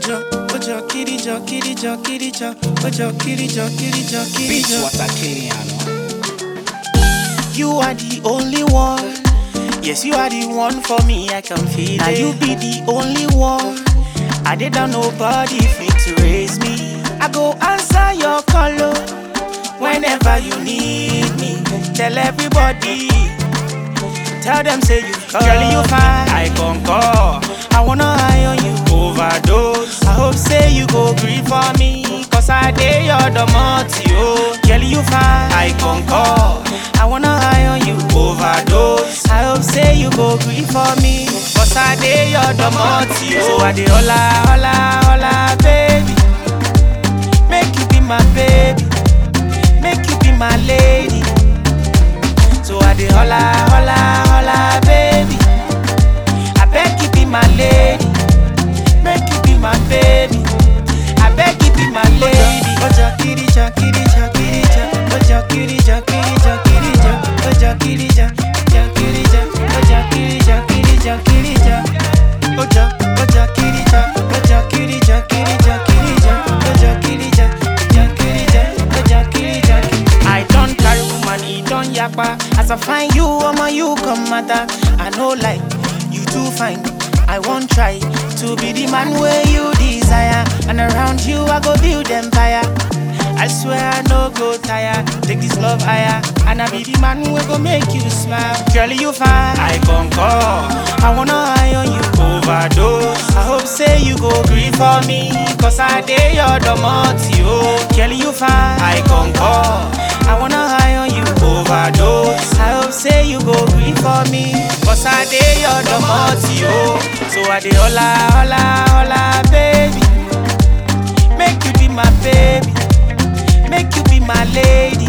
Ojo, ojo, kirijo, kirijo, kirijo, ojo, kirijo, kirijo, Beach kirijo. water killing You are the only one. Yes, you are the one for me. I can feel it. Now you be the only one. I did not nobody fit to raise me. I go answer your call oh, whenever you need me. Tell everybody. Tell them say you come. Girl, you fine. I concur. I wanna eye on you. Overdose. I hope say you go grieve for me. Cause I dare your domoti, oh. Girl, you fine. I concur. I wanna eye on you. Overdose. I hope say you go grieve for me. Cause I dare your domoti, oh. So I dey holla, holla, holla, baby. Make you be my baby. Make you be my lady. So I dey holla, holla, holla, baby. I beg you be my lady. Make you be my baby. I beg you be my lady. Oja kirija, kirija, kirija. Oja kirija, kirija, kirija. Oja kirija, ja kirija. Oja kirija, kirija, kirija. Oja, oja kirija. Oja kirija, kirija, kirija. Oja kirija, ja kirija. Oja kirija, kirija. I don't carry woman, he don't yakpa. As I find you, I'ma you come matter. I know like you too fine. I won't try to be the man where you desire. And around you, I go build empire. I swear I no go tire. Take this love higher. And I be the man who go make you smile. Girl, you fine. I concur. I wanna eye on you. Overdose. I hope say you go grieve for me. Cause I dare your domoti, oh. Girl, you fine. I concur. I wanna eye on you. Overdose. I hope say you go grieve for me. Cause I dare your domoti, oh. So I dey holla, holla, holla, baby. Make you be my baby. Make you be my lady.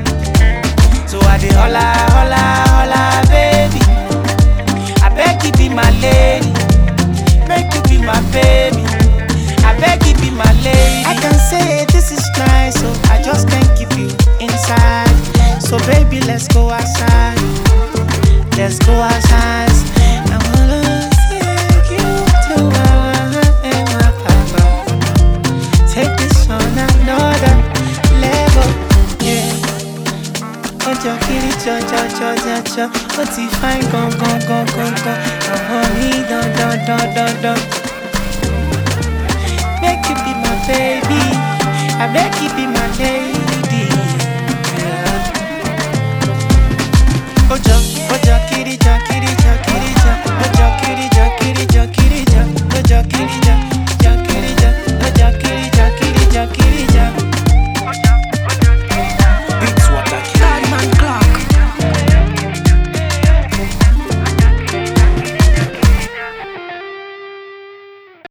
So I dey holla, holla, holla, baby. I beg you be my lady. Make you be my baby. I beg you be my lady. I can say this is nice, so I just can't keep you inside. So baby, let's go outside. Let's go outside. I wanna take you to my and my papa. Take this on another level, yeah. Ọjọ́ kiri jọ jọ jọ jọ jọ, ó ti fine gan gan gan gan gan, ọ̀hún mi dan dan dan dan dan. Make you be my baby, I make you be